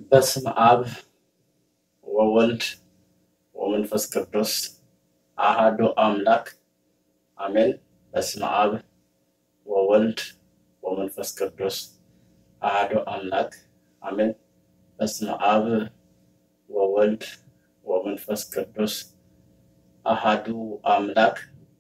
በስመ አብ ወወልድ ወመንፈስ ቅዱስ አሃዱ አምላክ አሜን። በስመ አብ ወወልድ ወመንፈስ ቅዱስ አሃዱ አምላክ አሜን። በስመ አብ ወወልድ ወመንፈስ ቅዱስ አሃዱ አምላክ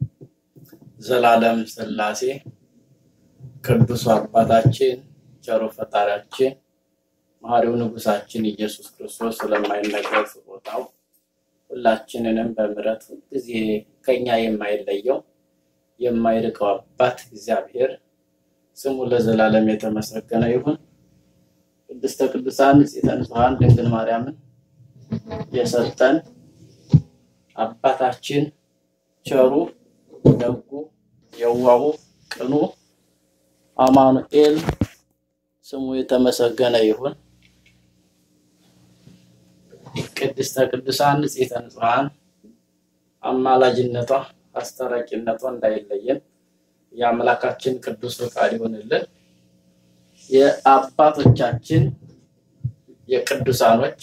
ዘላለም ሥላሴ ቅዱሱ አባታችን ቸሩ ፈጣሪያችን መሐሪው ንጉሳችን ኢየሱስ ክርስቶስ ስለማይነገር ስጦታው ሁላችንንም በምሕረት ሁልጊዜ ከኛ የማይለየው የማይርቀው አባት እግዚአብሔር ስሙ ለዘላለም የተመሰገነ ይሁን። ቅድስተ ቅዱሳን ንጽሕተ ንጹሐን ድንግል ማርያምን የሰጠን አባታችን ቸሩ ደጉ የዋሁ ቅኑ አማኑኤል ስሙ የተመሰገነ ይሁን። ቅድስተ ቅዱሳን ንጽሕተ ንጹሐን አማላጅነቷ አስታራቂነቷ እንዳይለየን የአምላካችን ቅዱስ ፈቃድ ይሆንልን። የአባቶቻችን የቅዱሳኖች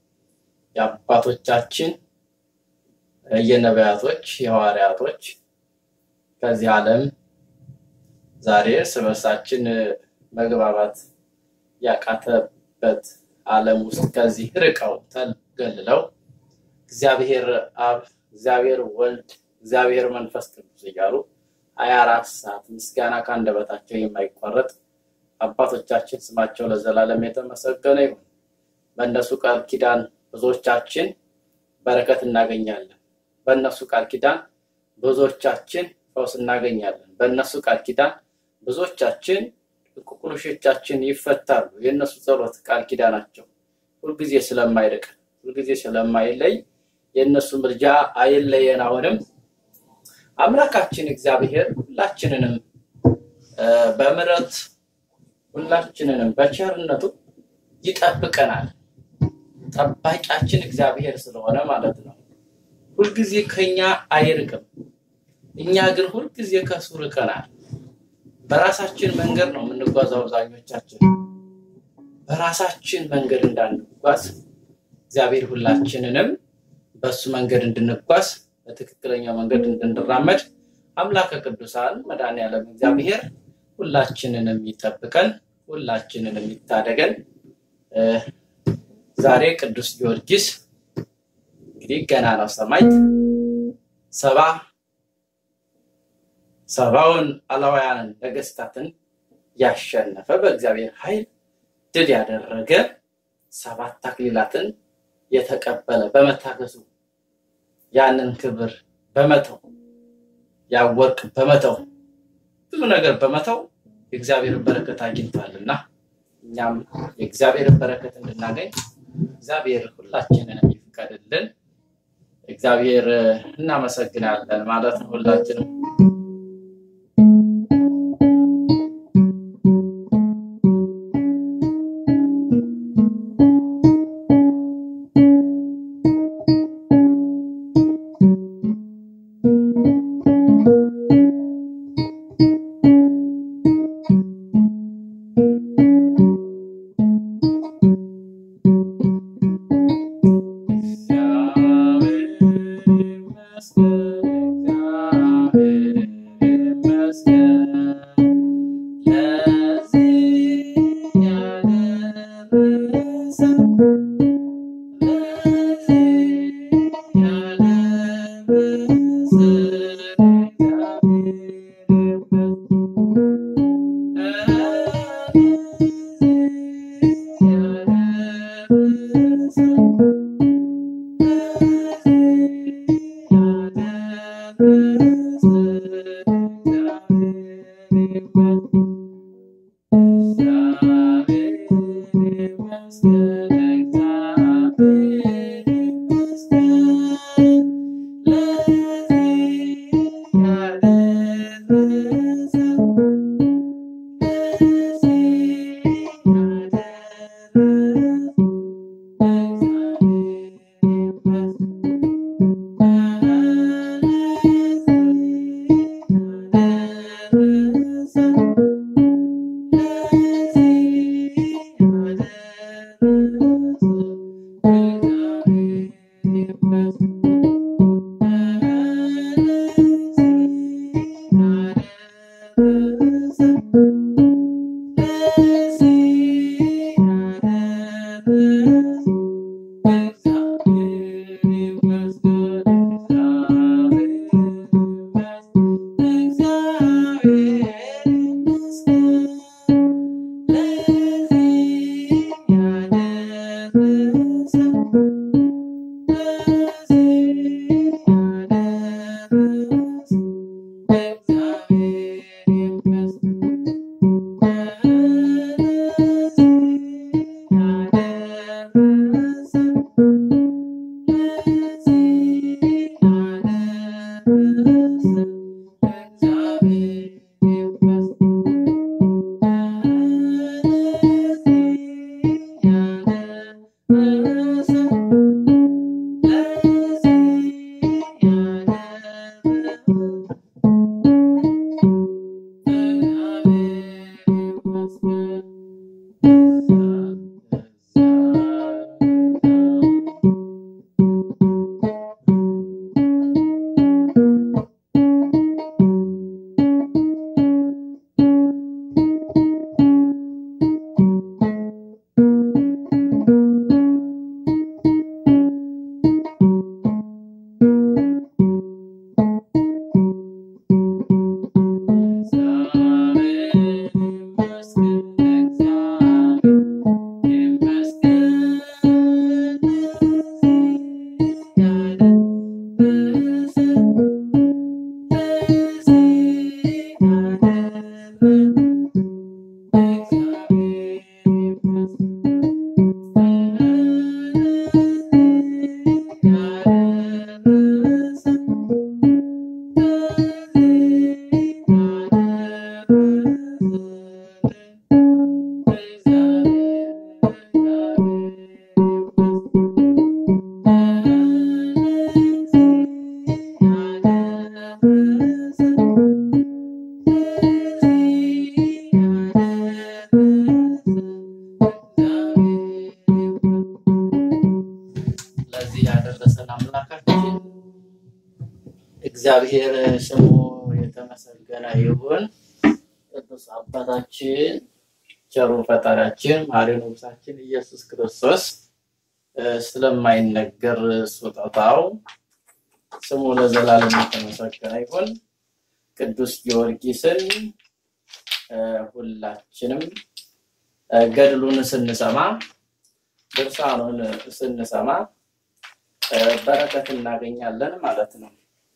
የአባቶቻችን የነቢያቶች የሐዋርያቶች ከዚህ ዓለም ዛሬ እርስ በርሳችን መግባባት ያቃተበት ዓለም ውስጥ ከዚህ ርቀው ተገልለው እግዚአብሔር አብ፣ እግዚአብሔር ወልድ፣ እግዚአብሔር መንፈስ ቅዱስ እያሉ ሀያ አራት ሰዓት ምስጋና ከአንደበታቸው የማይቋረጥ አባቶቻችን ስማቸው ለዘላለም የተመሰገነ ይሁን። በእነሱ ቃል ኪዳን ብዙዎቻችን በረከት እናገኛለን። በእነሱ ቃል ኪዳን ብዙዎቻችን ፈውስ እናገኛለን። በእነሱ ቃል ኪዳን ብዙዎቻችን ቁቁሎሾቻችን ይፈታሉ። የእነሱ ጸሎት ቃል ኪዳናቸው ሁልጊዜ ስለማይርቅ ሁልጊዜ ስለማይለይ የእነሱ ምልጃ አይለየን። አሁንም አምላካችን እግዚአብሔር ሁላችንንም በምሕረት ሁላችንንም በቸርነቱ ይጠብቀናል። ጠባቂያችን እግዚአብሔር ስለሆነ ማለት ነው። ሁልጊዜ ከኛ አይርቅም። እኛ ግን ሁልጊዜ ከሱ ርቀናል። በራሳችን መንገድ ነው የምንጓዘው። አብዛኞቻችን በራሳችን መንገድ እንዳንጓዝ እግዚአብሔር ሁላችንንም በሱ መንገድ እንድንጓዝ በትክክለኛው መንገድ እንድንራመድ አምላከ ቅዱሳን መድኃኔዓለም እግዚአብሔር ሁላችንንም ይጠብቀን፣ ሁላችንንም ይታደገን። ዛሬ ቅዱስ ጊዮርጊስ እንግዲህ ገና ነው ሰማዕት ሰባ ሰባውን አላውያንን ነገስታትን ያሸነፈ በእግዚአብሔር ኃይል ድል ያደረገ ሰባት አክሊላትን የተቀበለ በመታገሱ ያንን ክብር በመተው ያወርቅ በመተው ብዙ ነገር በመተው የእግዚአብሔርን በረከት አግኝቷልና እኛም የእግዚአብሔርን በረከት እንድናገኝ እግዚአብሔር ሁላችንን ይፍቀድልን። እግዚአብሔር እናመሰግናለን ማለት ነው ሁላችንም እግዚአብሔር ይመስገን እግዚአብሔር እግዚአብሔር ስሙ የተመሰገነ ይሁን። ቅዱስ አባታችን ቸሩ ፈጣሪያችን ማሪ ንጉሳችን ኢየሱስ ክርስቶስ ስለማይነገር ስጦታው ስሙ ለዘላለም የተመሰገነ ይሁን። ቅዱስ ጊዮርጊስን ሁላችንም ገድሉን ስንሰማ ድርሳኑን ስንሰማ በረከት እናገኛለን ማለት ነው።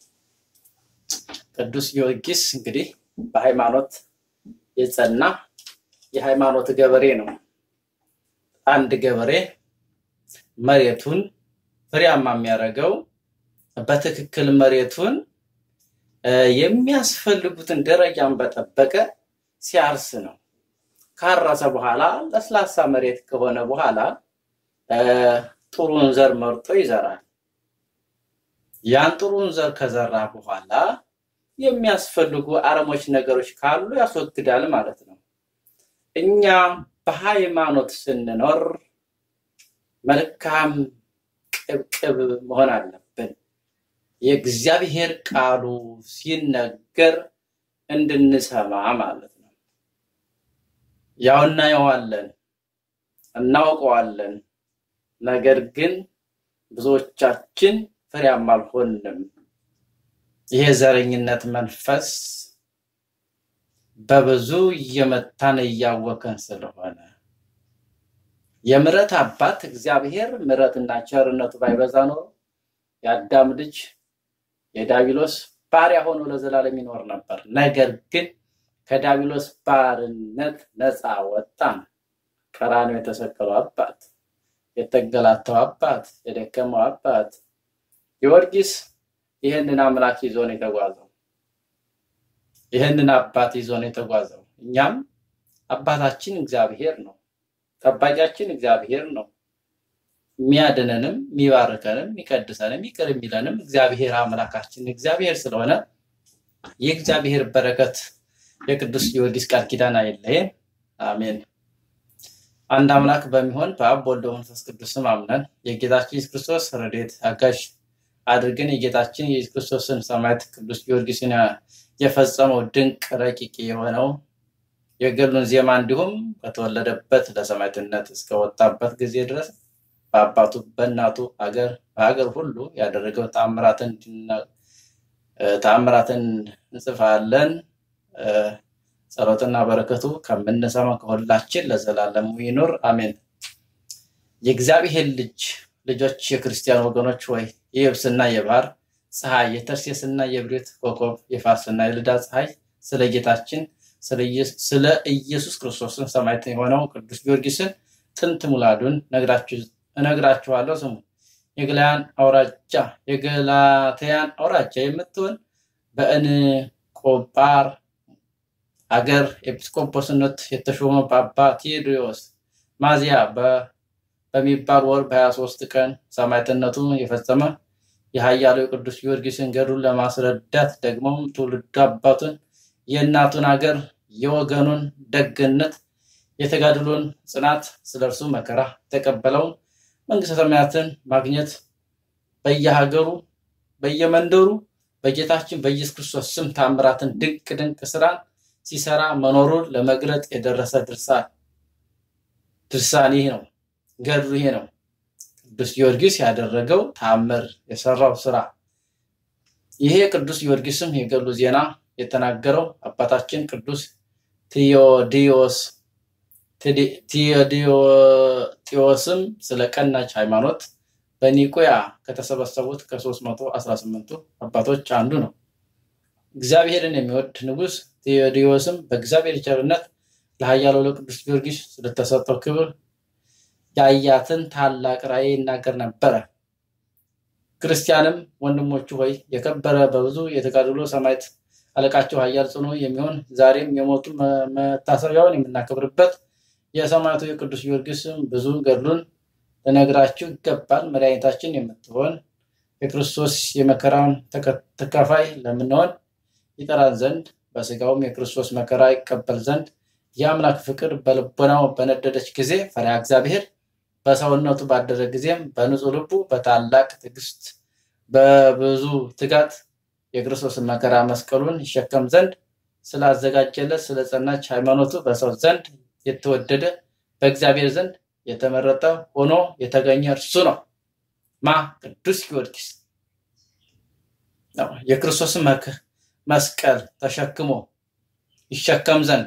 ቅዱስ ጊዮርጊስ እንግዲህ በሃይማኖት የጸና የሃይማኖት ገበሬ ነው። አንድ ገበሬ መሬቱን ፍሬያማ የሚያደርገው በትክክል መሬቱን የሚያስፈልጉትን ደረጃን በጠበቀ ሲያርስ ነው። ካረሰ በኋላ ለስላሳ መሬት ከሆነ በኋላ ጥሩን ዘር መርጦ ይዘራል። ያን ጥሩን ዘር ከዘራ በኋላ የሚያስፈልጉ አረሞች ነገሮች ካሉ ያስወግዳል ማለት ነው። እኛ በሃይማኖት ስንኖር መልካም ቅብቅብ መሆን አለብን። የእግዚአብሔር ቃሉ ሲነገር እንድንሰማ ማለት ነው። ያው እናየዋለን፣ እናውቀዋለን። ነገር ግን ብዙዎቻችን ፍሬያማ አልሆንም። ይሄ ዘረኝነት መንፈስ በብዙ እየመታን እያወከን ስለሆነ የምሕረት አባት እግዚአብሔር ምሕረትና ቸርነቱ ባይበዛ ኖሮ የአዳም ልጅ የዳቢሎስ ባሪያ ሆኖ ለዘላለም ይኖር ነበር። ነገር ግን ከዳቢሎስ ባርነት ነፃ ወጣን። ቀራንዮ የተሰቀለው አባት፣ የተንገላታው አባት፣ የደከመው አባት ጊዮርጊስ ይህንን አምላክ ይዞ ነው የተጓዘው። ይህንን አባት ይዞ ነው የተጓዘው። እኛም አባታችን እግዚአብሔር ነው። ጠባቂያችን እግዚአብሔር ነው። የሚያድነንም የሚባርከንም የሚቀድሰንም ይቅር የሚለንም እግዚአብሔር አምላካችን እግዚአብሔር ስለሆነ የእግዚአብሔር በረከት የቅዱስ ጊዮርጊስ ቃል ኪዳን አይለየን። አሜን። አንድ አምላክ በሚሆን በአብ በወልድ በመንፈስ ቅዱስ ስም አምነን የጌታችን ኢየሱስ ክርስቶስ ረድኤት አጋዥ አድርገን የጌታችን የኢየሱስ ክርስቶስን ሰማዕት ቅዱስ ጊዮርጊስን የፈጸመው ድንቅ ረቂቅ የሆነው የገድሉን ዜማ እንዲሁም ከተወለደበት ለሰማዕትነት እስከወጣበት ጊዜ ድረስ በአባቱ በእናቱ አገር በሀገር ሁሉ ያደረገው ተአምራትን ተአምራትን እንጽፋለን። ጸሎትና በረከቱ ከምንሰማ ከሁላችን ለዘላለሙ ይኑር አሜን። የእግዚአብሔር ልጅ ልጆች የክርስቲያን ወገኖች ወይ የየብስና የባህር ፀሐይ የተርሴስና የብሬት ኮከብ የፋርስና የልዳ ፀሐይ ስለ ጌታችን ስለ ኢየሱስ ክርስቶስን ሰማዕት የሆነው ቅዱስ ጊዮርጊስን ጥንት ሙላዱን እነግራችኋለሁ። ስሙ። የገላያን አውራጃ የገላትያን አውራጃ የምትሆን በእንቆጳር አገር ኤጲስቆጶስነት የተሾመ በአባ ቴዎድሮስ ማዚያ በሚባል ወር በሀያ ሶስት ቀን ሰማዕትነቱ የፈጸመ የኃያሉ ቅዱስ ጊዮርጊስን ገድሉን ለማስረዳት ደግሞም ትውልድ አባቱን የእናቱን አገር የወገኑን ደግነት የተጋድሎን ጽናት ስለ እርሱ መከራ የተቀበለውን መንግስተ ሰማያትን ማግኘት በየሀገሩ በየመንደሩ በጌታችን በኢየሱስ ክርስቶስ ስም ታምራትን ድንቅ ድንቅ ስራን ሲሰራ መኖሩን ለመግለጥ የደረሰ ድርሳን ድርሳን ይህ ነው። ገድሉ ይሄ ነው። ቅዱስ ጊዮርጊስ ያደረገው ታምር የሰራው ስራ ይሄ ቅዱስ ጊዮርጊስም የገድሉ ዜና የተናገረው አባታችን ቅዱስ ቴዎዲዮስ ቴዎዲዮስም ስለ ቀናች ሃይማኖት በኒቆያ ከተሰበሰቡት ከ318ቱ አባቶች አንዱ ነው። እግዚአብሔርን የሚወድ ንጉሥ ቴዎዲዮስም በእግዚአብሔር ቸርነት ለኃያሉ ለቅዱስ ጊዮርጊስ ስለተሰጠው ክብር ያያትን ታላቅ ራእይ ይናገር ነበረ። ክርስቲያንም ወንድሞቹ ሆይ የከበረ በብዙ የተጋድሎ ሰማዕት አለቃቸው ኃያል ጽኑ የሚሆን ዛሬም የሞቱ መታሰቢያውን የምናከብርበት የሰማዕቱ የቅዱስ ጊዮርጊስም ብዙ ገድሉን ልነግራችሁ ይገባል። መድኃኒታችን የምትሆን የክርስቶስ የመከራውን ተካፋይ ለምንሆን ይጠራን ዘንድ በስጋውም የክርስቶስ መከራ ይቀበል ዘንድ የአምላክ ፍቅር በልቦናው በነደደች ጊዜ ፈሪሃ እግዚአብሔር በሰውነቱ ባደረ ጊዜም በንጹህ ልቡ በታላቅ ትዕግስት በብዙ ትጋት የክርስቶስን መከራ መስቀሉን ይሸከም ዘንድ ስላዘጋጀለት ስለ ጸናች ሃይማኖቱ በሰው ዘንድ የተወደደ በእግዚአብሔር ዘንድ የተመረጠ ሆኖ የተገኘ እርሱ ነው። ማ ቅዱስ ጊዮርጊስ ነው። የክርስቶስን መስቀል ተሸክሞ ይሸከም ዘንድ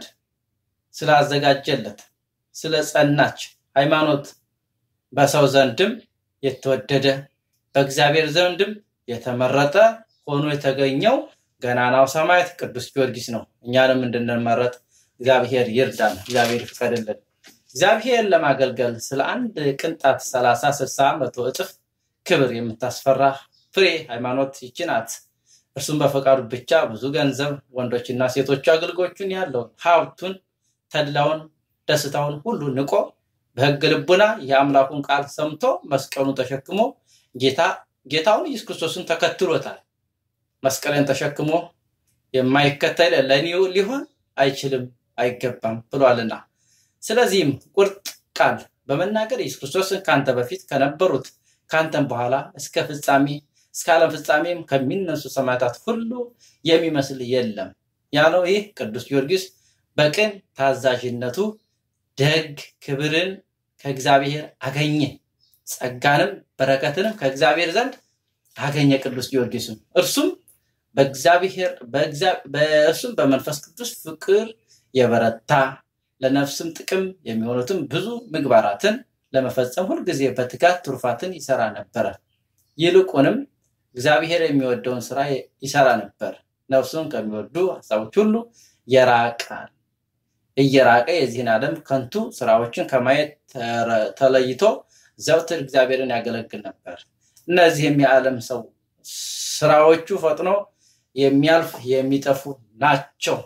ስላዘጋጀለት ስለ ጸናች ሃይማኖት በሰው ዘንድም የተወደደ በእግዚአብሔር ዘንድም የተመረጠ ሆኖ የተገኘው ገናናው ሰማዕት ቅዱስ ጊዮርጊስ ነው። እኛንም እንድንመረጥ እግዚአብሔር ይርዳን፣ እግዚአብሔር ይፍቀድልን። እግዚአብሔር ለማገልገል ስለ አንድ ቅንጣት ሰላሳ ስልሳ መቶ እጥፍ ክብር የምታስፈራ ፍሬ ሃይማኖት ይቺ ናት። እርሱም በፈቃዱ ብቻ ብዙ ገንዘብ ወንዶችና ሴቶቹ አገልጎቹን ያለውን ሀብቱን፣ ተድላውን፣ ደስታውን ሁሉ ንቆ በሕግ ልቡና የአምላኩን ቃል ሰምቶ መስቀሉን ተሸክሞ ጌታ ጌታውን ኢየሱስ ክርስቶስን ተከትሎታል። መስቀልን ተሸክሞ የማይከተል ለእኔው ሊሆን አይችልም አይገባም ብሏልና፣ ስለዚህም ቁርጥ ቃል በመናገር ኢየሱስ ክርስቶስን ከአንተ በፊት ከነበሩት ከአንተም በኋላ እስከ ፍጻሜ እስከ ዓለም ፍጻሜም ከሚነሱ ሰማዕታት ሁሉ የሚመስል የለም ያለው ይህ ቅዱስ ጊዮርጊስ በቅን ታዛዥነቱ ደግ ክብርን ከእግዚአብሔር አገኘ፣ ጸጋንም በረከትንም ከእግዚአብሔር ዘንድ አገኘ። ቅዱስ ጊዮርጊስም እርሱም በእግዚአብሔር በእርሱም በመንፈስ ቅዱስ ፍቅር የበረታ ለነፍስም ጥቅም የሚሆኑትን ብዙ ምግባራትን ለመፈጸም ሁልጊዜ በትጋት ትሩፋትን ይሰራ ነበረ። ይልቁንም እግዚአብሔር የሚወደውን ስራ ይሰራ ነበር። ነፍሱን ከሚወዱ ሀሳቦች ሁሉ የራቃል እየራቀ የዚህን ዓለም ከንቱ ስራዎችን ከማየት ተለይቶ ዘውትር እግዚአብሔርን ያገለግል ነበር። እነዚህም የዓለም ሰው ስራዎቹ ፈጥኖ የሚያልፍ የሚጠፉ ናቸው።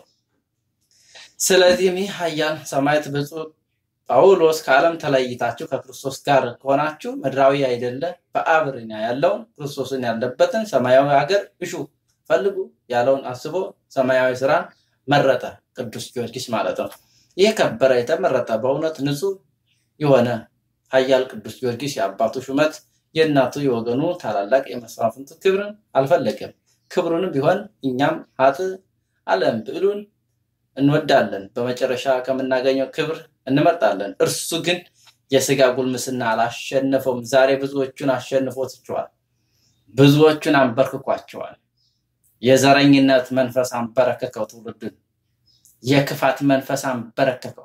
ስለዚህም ይህ ኃያል ሰማዕት ብፁዕ ጳውሎስ ከዓለም ተለይታችሁ ከክርስቶስ ጋር ከሆናችሁ ምድራዊ አይደለ በአብርኛ ያለውን ክርስቶስን ያለበትን ሰማያዊ ሀገር እሹ ፈልጉ ያለውን አስቦ ሰማያዊ ስራን መረጠ። ቅዱስ ጊዮርጊስ ማለት ነው። ይህ ከበረ የተመረጠ በእውነት ንጹሕ የሆነ ኃያል ቅዱስ ጊዮርጊስ የአባቱ ሹመት የእናቱ የወገኑ ታላላቅ የመስዋዕትነቱ ክብርን አልፈለገም። ክብሩንም ቢሆን እኛም ሀጥ ዓለም ብዕሉን እንወዳለን፣ በመጨረሻ ከምናገኘው ክብር እንመርጣለን። እርሱ ግን የስጋ ጉልምስና አላሸነፈውም። ዛሬ ብዙዎቹን አሸንፎትቸዋል፣ ብዙዎቹን አንበርክኳቸዋል። የዘረኝነት መንፈስ አንበረከከው ትውልድን። የክፋት መንፈስ አንበረከከው።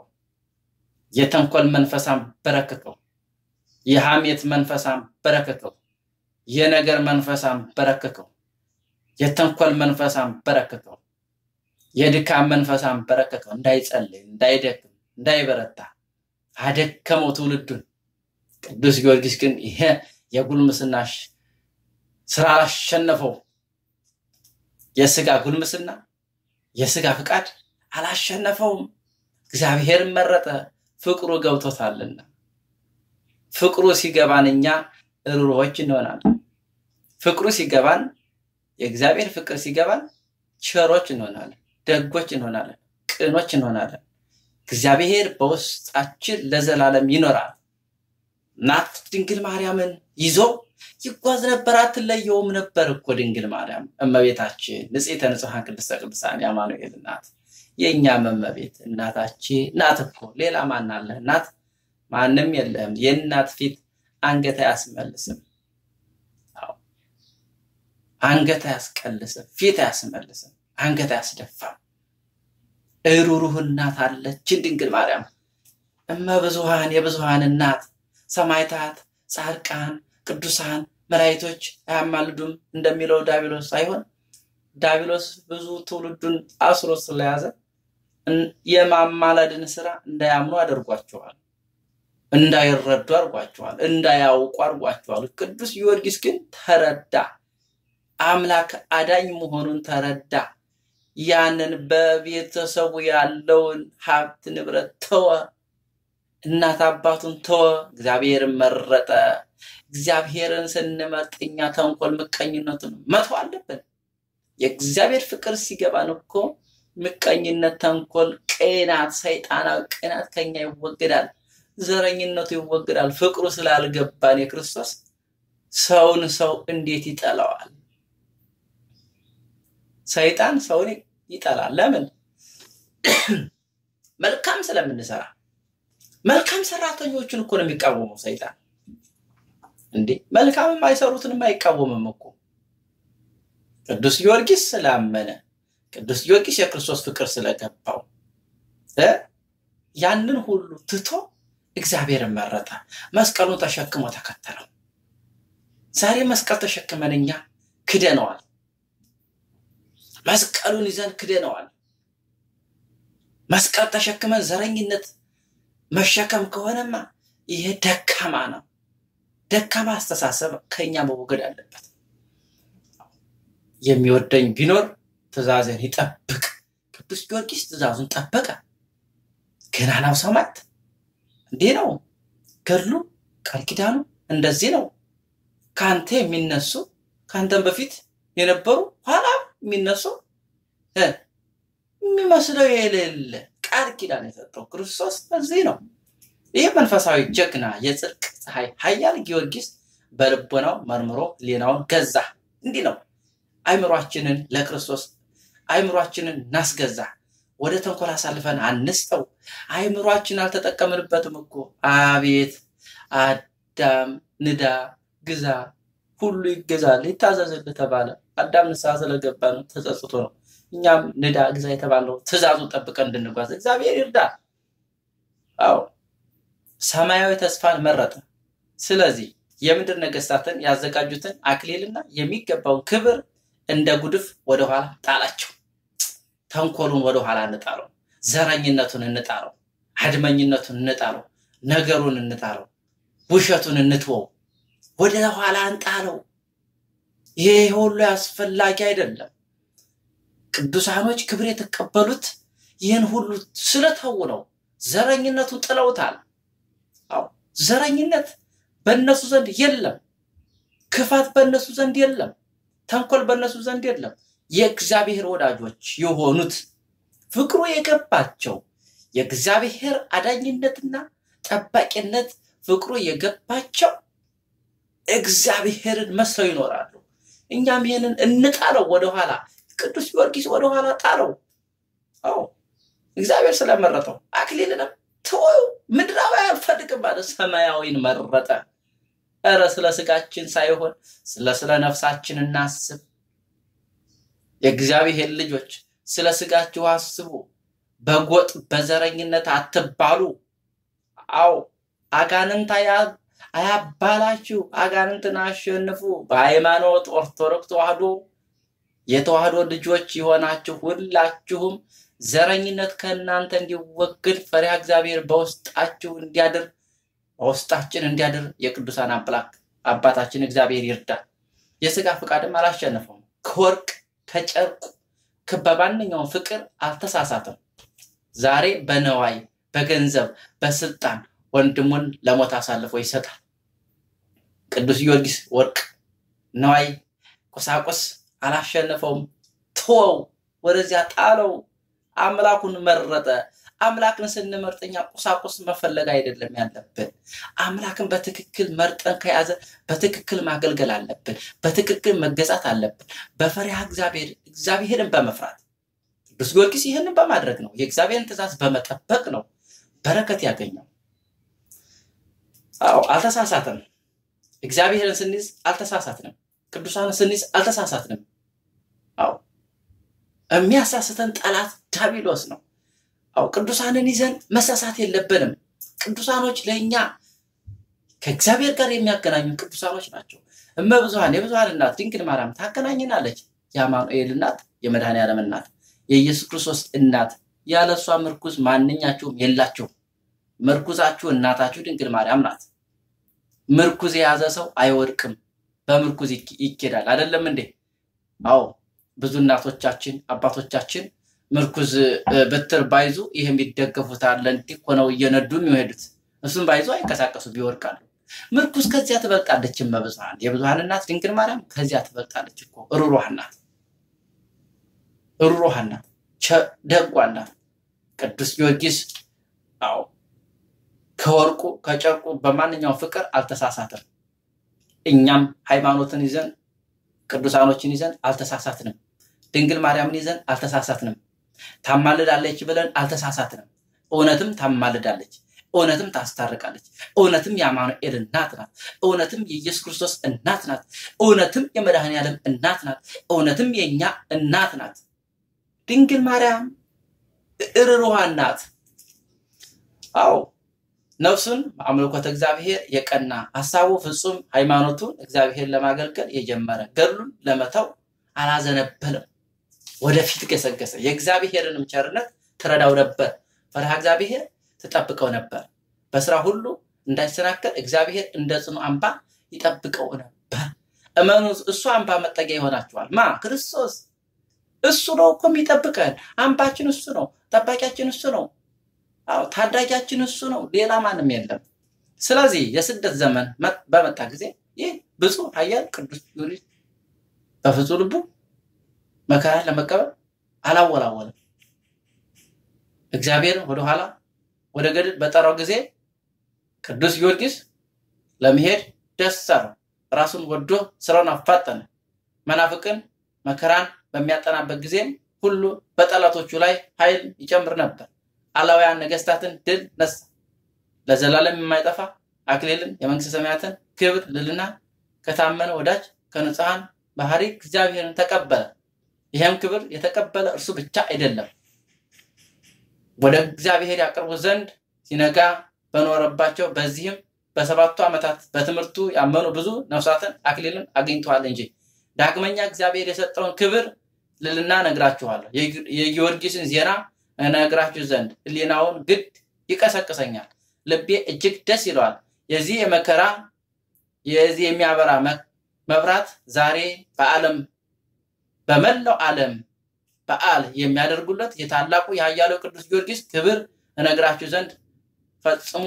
የተንኮል መንፈስ አንበረከከው። የሐሜት መንፈስ አንበረከከው። የነገር መንፈስ አንበረከከው። የተንኮል መንፈስ አንበረከከው። የድካም መንፈስ አንበረከከው። እንዳይጸልይ፣ እንዳይደክም፣ እንዳይበረታ አደከመው ትውልዱን። ቅዱስ ጊዮርጊስ ግን ይሄ የጉልምስና ስራ አላሸነፈው። የስጋ ጉልምስና የስጋ ፍቃድ አላሸነፈውም። እግዚአብሔርን መረጠ፣ ፍቅሩ ገብቶታልና። ፍቅሩ ሲገባን እኛ ርኅሩኆች እንሆናለን። ፍቅሩ ሲገባን የእግዚአብሔር ፍቅር ሲገባን ቸሮች እንሆናለን፣ ደጎች እንሆናለን፣ ቅኖች እንሆናለን። እግዚአብሔር በውስጣችን ለዘላለም ይኖራል። እናት ድንግል ማርያምን ይዞ ይጓዝ ነበር፣ አትለየውም ነበር እኮ ድንግል ማርያም እመቤታችን ንጽሕተ ንጹሐን ቅድስተ ቅዱሳን የአማኑኤል እናት የእኛም እመቤት እናታችን ናት እኮ። ሌላ ማን አለ? እናት ማንም የለም። የእናት ፊት አንገት አያስመልስም፣ አንገት አያስቀልስም፣ ፊት አያስመልስም፣ አንገት አያስደፋም። እሩሩህ እናት አለችን ድንግል ማርያም እመ ብዙሃን የብዙሃን እናት ሰማዕታት፣ ጻድቃን፣ ቅዱሳን መላእክቶች አያማልዱም እንደሚለው ዳቢሎስ ሳይሆን ዳቢሎስ ብዙ ትውልዱን አስሮ ስለያዘ የማማለድን ስራ እንዳያምኑ አድርጓቸዋል፣ እንዳይረዱ አድርጓቸዋል፣ እንዳያውቁ አድርጓቸዋል። ቅዱስ ጊዮርጊስ ግን ተረዳ፣ አምላክ አዳኝ መሆኑን ተረዳ። ያንን በቤተሰቡ ያለውን ሀብት ንብረት ተወ፣ እናት አባቱን ተወ፣ እግዚአብሔርን መረጠ። እግዚአብሔርን ስንመርጥ እኛ ተንኮል ምቀኝነቱን መተው አለብን። የእግዚአብሔር ፍቅር ሲገባን እኮ ምቀኝነት፣ ተንኮል፣ ቅናት፣ ሰይጣናዊ ቅናት ከኛ ይወገዳል። ዘረኝነቱ ይወገዳል። ፍቅሩ ስላልገባን የክርስቶስ ሰውን ሰው እንዴት ይጠላዋል? ሰይጣን ሰውን ይጠላል። ለምን? መልካም ስለምንሰራ። መልካም ሰራተኞችን እኮ ነው የሚቃወመው ሰይጣን። እንዴ መልካም የማይሰሩትንም አይቃወምም እኮ። ቅዱስ ጊዮርጊስ ስላመነ፣ ቅዱስ ጊዮርጊስ የክርስቶስ ፍቅር ስለገባው እ ያንን ሁሉ ትቶ እግዚአብሔርን መረጠ። መስቀሉን ተሸክሞ ተከተለው። ዛሬ መስቀል ተሸክመን እኛ ክደነዋል። መስቀሉን ይዘን ክደነዋል። መስቀል ተሸክመን ዘረኝነት መሸከም ከሆነማ ይሄ ደካማ ነው። ደካማ አስተሳሰብ ከኛ መወገድ አለበት። የሚወደኝ ቢኖር ትእዛዜን ይጠብቅ። ቅዱስ ጊዮርጊስ ትእዛዙን ጠበቀ። ገናናው ሰማዕት እንዲህ ነው ገድሉ፣ ቃል ኪዳኑ እንደዚህ ነው። ከአንተ የሚነሱ ከአንተም በፊት የነበሩ ኋላም የሚነሱ እ የሚመስለው የሌለ ቃል ኪዳን የሰጠው ክርስቶስ እዚህ ነው። ይህ መንፈሳዊ ጀግና የጽድቅ ፀሐይ ኃያል ጊዮርጊስ በልቦናው መርምሮ ሌናውን ገዛ። እንዲህ ነው አይምሯችንን ለክርስቶስ አይምሯችንን እናስገዛ። ወደ ተንኮል አሳልፈን አንስጠው። አይምሯችን አልተጠቀምንበትም እኮ። አቤት አዳም ንዳ፣ ግዛ፣ ሁሉ ይገዛል ይታዘዝልህ ተባለ። አዳም ንስሐ ስለገባ ነው፣ ተጸጽቶ ነው። እኛም ንዳ፣ ግዛ የተባለው ትእዛዙን ጠብቀን እንድንጓዝ እግዚአብሔር ይርዳ። አዎ ሰማያዊ ተስፋን መረጠ። ስለዚህ የምድር ነገስታትን ያዘጋጁትን አክሊልና የሚገባውን ክብር እንደ ጉድፍ ወደኋላ ጣላቸው። ተንኮሉን ወደኋላ እንጣለው፣ ዘረኝነቱን እንጣለው፣ አድመኝነቱን እንጣለው፣ ነገሩን እንጣለው፣ ውሸቱን እንትወው፣ ወደ ኋላ እንጣለው። ይሄ ሁሉ አስፈላጊ አይደለም። ቅዱሳኖች ክብር የተቀበሉት ይህን ሁሉ ስለተው ነው። ዘረኝነቱን ጥለውታል። አዎ ዘረኝነት በእነሱ ዘንድ የለም። ክፋት በእነሱ ዘንድ የለም። ተንኮል በእነሱ ዘንድ የለም። የእግዚአብሔር ወዳጆች የሆኑት ፍቅሩ የገባቸው የእግዚአብሔር አዳኝነትና ጠባቂነት ፍቅሩ የገባቸው እግዚአብሔርን መስለው ይኖራሉ። እኛም ይህንን እንጣለው ወደኋላ። ቅዱስ ጊዮርጊስ ወደኋላ ጣለው። አዎ እግዚአብሔር ስለመረጠው አክሊልንም ተወው፣ ምድራዊ አልፈልግም ማለት ሰማያዊን መረጠ። እረ ስለ ስጋችን ሳይሆን ስለ ስለ ነፍሳችን እናስብ። የእግዚአብሔር ልጆች ስለ ስጋችሁ አስቡ። በጎጥ በዘረኝነት አትባሉ። አዎ አጋንንት አያባላችሁ፣ አጋንንትን አሸንፉ። በሃይማኖት ኦርቶዶክስ ተዋህዶ የተዋህዶ ልጆች የሆናችሁ ሁላችሁም ዘረኝነት ከእናንተ እንዲወገድ ፈሪሃ እግዚአብሔር በውስጣችሁ እንዲያድር በውስጣችን እንዲያድር የቅዱሳን አምላክ አባታችን እግዚአብሔር ይርዳል። የስጋ ፍቃድም አላሸነፈውም። ከወርቅ ከጨርቁ በማንኛውም ፍቅር አልተሳሳተም። ዛሬ በነዋይ በገንዘብ በስልጣን ወንድሙን ለሞት አሳልፎ ይሰጣል። ቅዱስ ጊዮርጊስ ወርቅ፣ ነዋይ፣ ቁሳቁስ አላሸነፈውም። ተወው፣ ወደዚያ ጣለው። አምላኩን መረጠ። አምላክን ስንመርጥ እኛ ቁሳቁስ መፈለግ አይደለም ያለብን። አምላክን በትክክል መርጠን ከያዘ በትክክል ማገልገል አለብን። በትክክል መገዛት አለብን። በፈሪሃ እግዚአብሔር እግዚአብሔርን በመፍራት ቅዱስ ጊዮርጊስ ይህንን በማድረግ ነው። የእግዚአብሔርን ትእዛዝ በመጠበቅ ነው በረከት ያገኘው። አዎ አልተሳሳትም። እግዚአብሔርን ስንይዝ አልተሳሳትንም። ቅዱሳንን ስንይዝ አልተሳሳትንም። አዎ የሚያሳስተን ጠላት ዳቢሎስ ነው። አው ቅዱሳንን ይዘን መሳሳት የለብንም። ቅዱሳኖች ለእኛ ከእግዚአብሔር ጋር የሚያገናኙ ቅዱሳኖች ናቸው። እመብዙሃን የብዙሃን እናት ድንግል ማርያም ታገናኝናለች። የአማኑኤል እናት፣ የመድኃኔ ዓለም እናት፣ የኢየሱስ ክርስቶስ እናት። ያለ እሷ ምርኩዝ ማንኛችሁም የላችሁም። ምርኩዛችሁ እናታችሁ ድንግል ማርያም ናት። ምርኩዝ የያዘ ሰው አይወድቅም፣ በምርኩዝ ይኬዳል። አይደለም እንዴ? አዎ ብዙ እናቶቻችን አባቶቻችን ምርኩዝ ብትር ባይዙ ይህ የሚደገፉት አለ እንዲህ ሆነው እየነዱ የሚሄዱት እሱም ባይዙ አይንቀሳቀሱ ቢወድቃሉ። ምርኩዝ ከዚያ ትበልጣለች። እመብዙሃን የብዙሃን እናት ድንግል ማርያም ከዚያ ትበልጣለች እኮ ሩሩሃ ናት፣ ሩሩሃ ናት፣ ደጓ ናት። ቅዱስ ጊዮርጊስ አዎ ከወርቁ ከጨርቁ በማንኛውም ፍቅር አልተሳሳትም። እኛም ሃይማኖትን ይዘን ቅዱሳኖችን ይዘን አልተሳሳትንም። ድንግል ማርያምን ይዘን አልተሳሳትንም። ታማልዳለች ብለን አልተሳሳትንም። እውነትም ታማልዳለች፣ እውነትም ታስታርቃለች፣ እውነትም የአማኑኤል እናት ናት፣ እውነትም የኢየሱስ ክርስቶስ እናት ናት፣ እውነትም የመድኃኔ ዓለም እናት ናት፣ እውነትም የእኛ እናት ናት። ድንግል ማርያም እርሩሃን ናት። አዎ ነፍሱን አምልኮተ እግዚአብሔር የቀና ሀሳቡ ፍጹም ሃይማኖቱን እግዚአብሔር ለማገልገል የጀመረ ገድሉን ለመተው አላዘነበለም። ወደፊት ገሰገሰ። የእግዚአብሔርንም ቸርነት ትረዳው ነበር። ፈሪሃ እግዚአብሔር ትጠብቀው ነበር። በስራ ሁሉ እንዳይሰናከል እግዚአብሔር እንደ ጽኑ አምባ ይጠብቀው ነበር። እመኑ፣ እሱ አምባ መጠጊያ ይሆናችኋል። ማ ክርስቶስ እሱ ነው እኮ የሚጠብቀን። አምባችን እሱ ነው። ጠባቂያችን እሱ ነው። አዎ ታዳጊያችን እሱ ነው። ሌላ ማንም የለም። ስለዚህ የስደት ዘመን በመጣ ጊዜ ይህ ብፁዕ ኃያል ቅዱስ ጊዮርጊስ በፍጹም ልቡ መከራን ለመቀበል አላወላወለም። እግዚአብሔር ወደኋላ ወደ ገድል በጠራው ጊዜ ቅዱስ ጊዮርጊስ ለመሄድ ደስ አለው። ራሱን ወዶ ስራውን አፋጠነ። መናፍቅን መከራን በሚያጠናበት ጊዜም ሁሉ በጠላቶቹ ላይ ኃይል ይጨምር ነበር። አላውያን ነገስታትን ድል ነሳ። ለዘላለም የማይጠፋ አክሊልን የመንግስተ ሰማያትን ክብር ልልና ከታመነ ወዳጅ ከንጹሐን ባህሪ እግዚአብሔርን ተቀበለ። ይህም ክብር የተቀበለ እርሱ ብቻ አይደለም፣ ወደ እግዚአብሔር ያቀርቡ ዘንድ ሲነጋ በኖረባቸው በዚህም በሰባቱ ዓመታት በትምህርቱ ያመኑ ብዙ ነፍሳትን አክሊልን አግኝተዋል እንጂ። ዳግመኛ እግዚአብሔር የሰጠውን ክብር ልልና ነግራችኋለሁ። የጊዮርጊስን ዜና እነግራችሁ ዘንድ ሕሊናውን ግድ ይቀሰቅሰኛል፣ ልቤ እጅግ ደስ ይለዋል። የዚህ የመከራ የዚህ የሚያበራ መብራት ዛሬ በዓለም በመላው ዓለም በዓል የሚያደርጉለት የታላቁ የኃያሉ ቅዱስ ጊዮርጊስ ክብር እነግራችሁ ዘንድ ፈጽሞ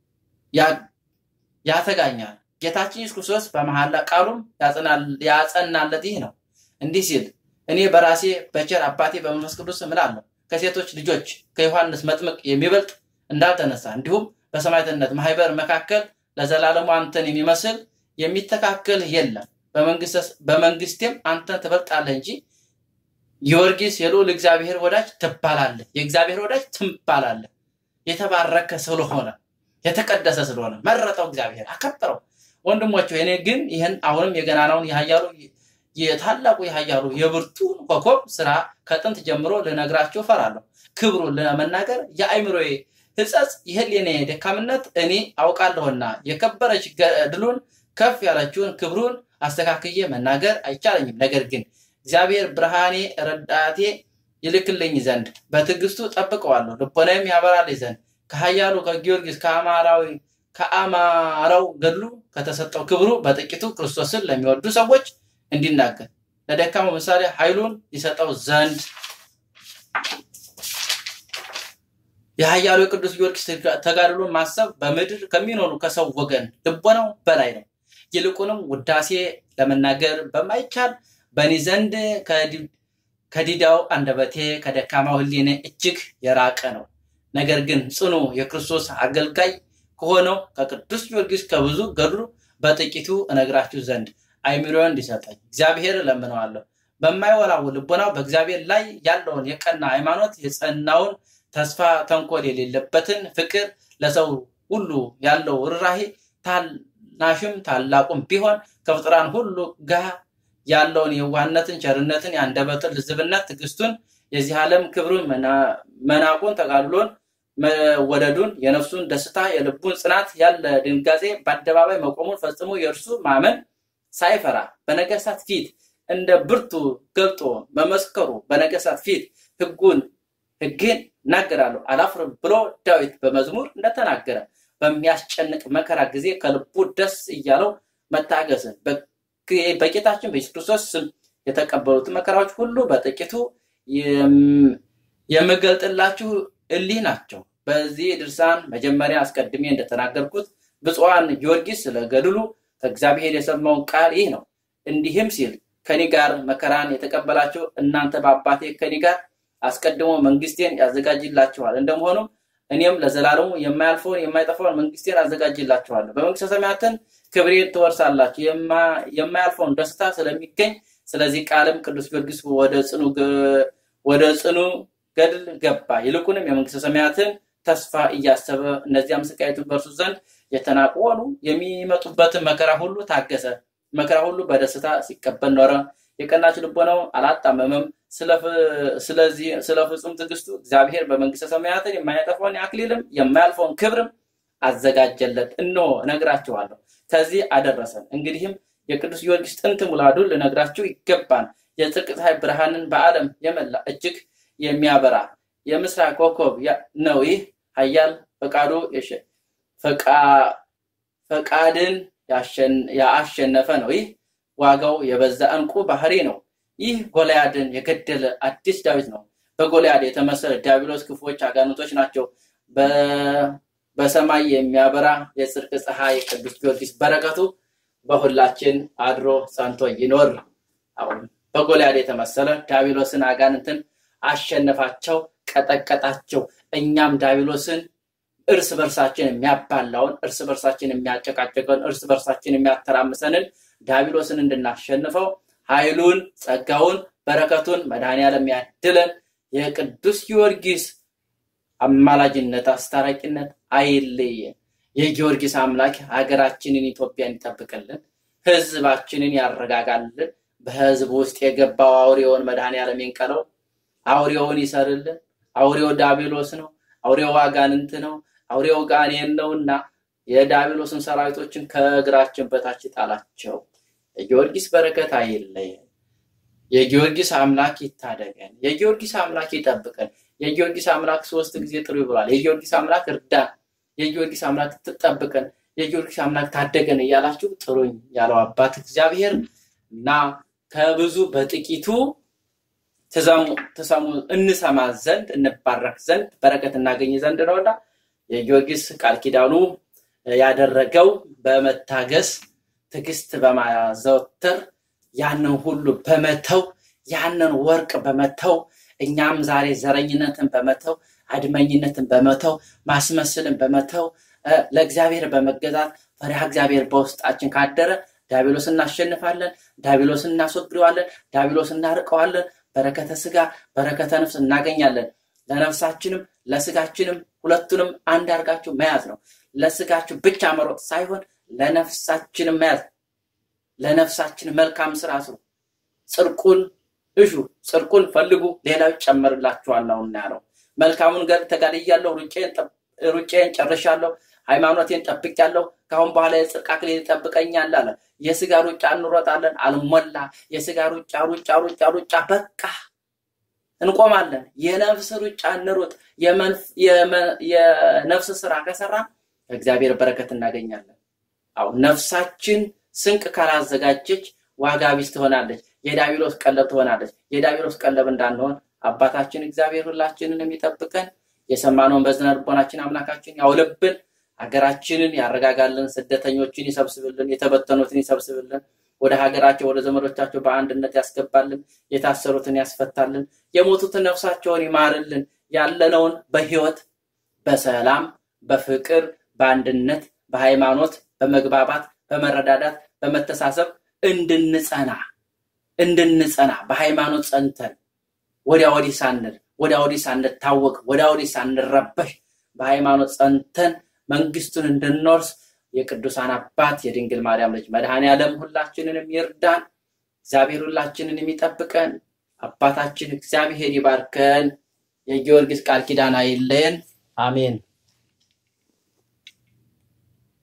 ያተጋኛል። ጌታችን ኢየሱስ ክርስቶስ በመሐላ ቃሉም ያጸናለት ይህ ነው። እንዲህ ሲል እኔ በራሴ በቸር አባቴ በመንፈስ ቅዱስ እምላለሁ ከሴቶች ልጆች ከዮሐንስ መጥምቅ የሚበልጥ እንዳልተነሳ እንዲሁም በሰማዕትነት ማህበር መካከል ለዘላለሙ አንተን የሚመስል የሚተካከል የለም። በመንግስቴም አንተን ትበልጣለህ እንጂ ጊዮርጊስ የልዑል እግዚአብሔር ወዳጅ ትባላለህ፣ የእግዚአብሔር ወዳጅ ትባላለህ። የተባረከ ስለሆነ የተቀደሰ ስለሆነ መረጠው፣ እግዚአብሔር አከበረው። ወንድሞች እኔ ግን ይህን አሁንም የገናናውን የኃያሉ የታላቁ የኃያሉ የብርቱን ኮከብ ስራ ከጥንት ጀምሮ ልነግራችሁ እፈራለሁ። ክብሩን ለመናገር የአእምሮዬ ሕጸጽ የህሊኔ ደካምነት እኔ አውቃለሁና የከበረች ገድሉን ከፍ ያለችውን ክብሩን አስተካክዬ መናገር አይቻለኝም። ነገር ግን እግዚአብሔር ብርሃኔ ረዳቴ ይልክልኝ ዘንድ በትዕግስቱ ጠብቀዋለሁ። ልቦናዬም ያበራልኝ ዘንድ ከኃያሉ ከጊዮርጊስ ከአማራዊ ከአማራው ገድሉ ከተሰጠው ክብሩ በጥቂቱ ክርስቶስን ለሚወዱ ሰዎች እንዲናገር ለደካማው ምሳሌ ኃይሉን ይሰጠው ዘንድ የኃያሉ የቅዱስ ጊዮርጊስ ተጋድሎን ማሰብ በምድር ከሚኖሩ ከሰው ወገን ልቦናው በላይ ነው። ይልቁንም ውዳሴ ለመናገር በማይቻል በእኔ ዘንድ ከዲዳው አንደበቴ ከደካማው ሕሊኔ እጅግ የራቀ ነው። ነገር ግን ጽኑ የክርስቶስ አገልጋይ ከሆነው ከቅዱስ ጊዮርጊስ ከብዙ ገድሉ በጥቂቱ እነግራችሁ ዘንድ አይምሮን እንዲሰጠኝ እግዚአብሔር እለምነዋለሁ። በማይወላውል ልቦናው በእግዚአብሔር ላይ ያለውን የቀና ሃይማኖት የጸናውን ተስፋ ተንኮል የሌለበትን ፍቅር ለሰው ሁሉ ያለው ርኅራኄ ታናሽም ታላቁም ቢሆን ከፍጥራን ሁሉ ጋር ያለውን የዋህነትን፣ ቸርነትን፣ የአንደበትን ልዝብነት፣ ትዕግስቱን፣ የዚህ ዓለም ክብሩን፣ መናቁን፣ ተጋድሎን፣ መወደዱን፣ የነፍሱን ደስታ፣ የልቡን ጽናት ያለ ድንጋጼ በአደባባይ መቆሙን ፈጽሞ የእርሱ ማመን ሳይፈራ በነገስታት ፊት እንደ ብርቱ ገልጦ መመስከሩ በነገስታት ፊት ሕጉን ሕግን እናገራለሁ አላፍርም ብሎ ዳዊት በመዝሙር እንደተናገረ በሚያስጨንቅ መከራ ጊዜ ከልቡ ደስ እያለው መታገስን በጌታችን በኢየሱስ ክርስቶስ ስም የተቀበሉትን መከራዎች ሁሉ በጥቂቱ የምገልጥላችሁ እሊህ ናቸው። በዚህ ድርሳን መጀመሪያ አስቀድሜ እንደተናገርኩት ብፁዓን ጊዮርጊስ ስለ ገድሉ ከእግዚአብሔር የሰማውን ቃል ይህ ነው። እንዲህም ሲል ከኔ ጋር መከራን የተቀበላችሁ እናንተ በአባቴ ከኔ ጋር አስቀድሞ መንግስቴን ያዘጋጅላችኋል። እንደመሆኑም እኔም ለዘላለሙ የማያልፈውን የማይጠፋውን መንግስቴን አዘጋጅላችኋለሁ። በመንግስተ ሰማያትን ክብሬን ትወርሳላችሁ። የማያልፈውን ደስታ ስለሚገኝ ስለዚህ ቃልም ቅዱስ ጊዮርጊስ ወደ ጽኑ ገ- ወደ ጽኑ ገድል ገባ። ይልቁንም የመንግስተ ሰማያትን ተስፋ እያሰበ እነዚያም ስቃይቱን በእርሱ ዘንድ የተናቁ ሆኑ። የሚመጡበትን መከራ ሁሉ ታገሰ። መከራ ሁሉ በደስታ ሲቀበል ኖረ። የቀናች ልቦናው አላጣመመም። ስለ- ስለዚህ ስለ ፍጹም ትዕግስቱ እግዚአብሔር በመንግስተ ሰማያትን የማያጠፋውን አክሊልም የማያልፈውን ክብርም አዘጋጀለት። እነሆ እነግራችኋለሁ ከዚህ አደረሰን። እንግዲህም የቅዱስ ጊዮርጊስ ጥንት ሙላዱን ልነግራችሁ ይገባል። የጽድቅ ፀሐይ ብርሃንን በዓለም የመላ እጅግ የሚያበራ የምስራቅ ኮከብ ያ- ነው። ይህ ኃያል ፈቃዱ የሸ- ፈቃ- ፈቃድን ያሸን- ያሸነፈ ነው። ይህ ዋጋው የበዛ ዕንቁ ባህሪ ነው። ይህ ጎልያድን የገደለ አዲስ ዳዊት ነው። በጎልያድ የተመሰለ ዲያብሎስ ክፉዎች አጋንንቶች ናቸው። በ- በሰማይ የሚያበራ የጽድቅ ፀሐይ ቅዱስ ጊዮርጊስ በረከቱ በሁላችን አድሮ ጸንቶ ይኖር። አሁን በጎልያድ የተመሰለ ዲያብሎስን አጋንንትን አሸነፋቸው፣ ቀጠቀጣቸው። እኛም ዲያብሎስን እርስ በርሳችን የሚያባላውን እርስ በርሳችን የሚያጨቃጨቀውን እርስ በርሳችን የሚያተራምሰንን ዲያብሎስን እንድናሸንፈው ኃይሉን፣ ጸጋውን፣ በረከቱን መድኃኔዓለም ያድለን። የቅዱስ ጊዮርጊስ አማላጅነት፣ አስታራቂነት አይለየን። የጊዮርጊስ አምላክ ሀገራችንን ኢትዮጵያን ይጠብቅልን፣ ህዝባችንን ያረጋጋልን። በህዝብ ውስጥ የገባው አውሬውን መድኃኔዓለም ይንቀለው፣ አውሬውን ይሰርልን። አውሬው ዳቢሎስ ነው። አውሬው አጋንንት ነው። አውሬው ጋኔን ነውና የዳቢሎስን ሰራዊቶችን ከእግራችን በታች ጣላቸው። የጊዮርጊስ በረከት አይለየን። የጊዮርጊስ አምላክ ይታደገን። የጊዮርጊስ አምላክ ይጠብቀን። የጊዮርጊስ አምላክ ሶስት ጊዜ ጥሩ ብሏል። የጊዮርጊስ አምላክ እርዳን፣ የጊዮርጊስ አምላክ ትጠብቀን፣ የጊዮርጊስ አምላክ ታደገን እያላችሁ ጥሩኝ ያለው አባት እግዚአብሔር እና ከብዙ በጥቂቱ ትሰሙ እንሰማ ዘንድ እንባረክ ዘንድ በረከት እናገኝ ዘንድ ነውና የጊዮርጊስ ቃል ኪዳኑ ያደረገው በመታገስ ትዕግስት በማዘወተር ያንን ሁሉ በመተው ያንን ወርቅ በመተው እኛም ዛሬ ዘረኝነትን በመተው አድመኝነትን በመተው ማስመስልን በመተው ለእግዚአብሔር በመገዛት ፈሪሃ እግዚአብሔር በውስጣችን ካደረ ዲያብሎስ እናሸንፋለን፣ ዲያብሎስ እናስወግደዋለን፣ ዲያብሎስ እናርቀዋለን። በረከተ ስጋ በረከተ ነፍስ እናገኛለን። ለነፍሳችንም ለስጋችንም ሁለቱንም አንድ አድርጋችሁ መያዝ ነው። ለስጋችሁ ብቻ መሮጥ ሳይሆን ለነፍሳችንም መያዝ ለነፍሳችን መልካም ስራ ስሩ፣ ጽድቁን እሹ፣ ጽድቁን ፈልጉ፣ ሌላው ይጨመርላችኋል ነውና ያለው። መልካሙን ገር ተጋድያለሁ፣ ሩጬን ጨርሻለሁ፣ ሃይማኖቴን ጠብቄያለሁ፣ ከአሁን በኋላ የጽድቅ አክሊል ይጠብቀኛል አለ። የስጋ ሩጫ እንሮጣለን፣ አልሞላ። የስጋ ሩጫ ሩጫ ሩጫ ሩጫ በቃ እንቆማለን። የነፍስ ሩጫ እንሩጥ። የነፍስ ስራ ከሰራ ከእግዚአብሔር በረከት እናገኛለን። አሁን ነፍሳችን ስንቅ ካላዘጋጀች ዋጋ ቢስ ትሆናለች። የዳቢሎስ ቀለብ ትሆናለች። የዳቢሎስ ቀለብ እንዳንሆን አባታችን እግዚአብሔር ሁላችንን የሚጠብቀን የሰማነውን በዝነ ልቦናችን አምላካችን ያውልብን። ሀገራችንን ያረጋጋልን። ስደተኞችን ይሰብስብልን። የተበተኑትን ይሰብስብልን። ወደ ሀገራቸው ወደ ዘመዶቻቸው በአንድነት ያስገባልን። የታሰሩትን ያስፈታልን። የሞቱትን ነፍሳቸውን ይማርልን። ያለነውን በህይወት በሰላም በፍቅር በአንድነት በሃይማኖት በመግባባት በመረዳዳት በመተሳሰብ እንድንጸና እንድንጸና በሃይማኖት ጸንተን ወዲያ ወዲህ ሳንል ወዲያ ወዲህ ሳንታወቅ ወዲያ ወዲህ ሳንረበሽ በሃይማኖት ጸንተን መንግስቱን እንድንወርስ የቅዱሳን አባት የድንግል ማርያም ልጅ መድኃኔ ዓለም ሁላችንንም ይርዳን። እግዚአብሔር ሁላችንን የሚጠብቀን አባታችን እግዚአብሔር ይባርከን። የጊዮርጊስ ቃል ኪዳን አይለየን። አሜን።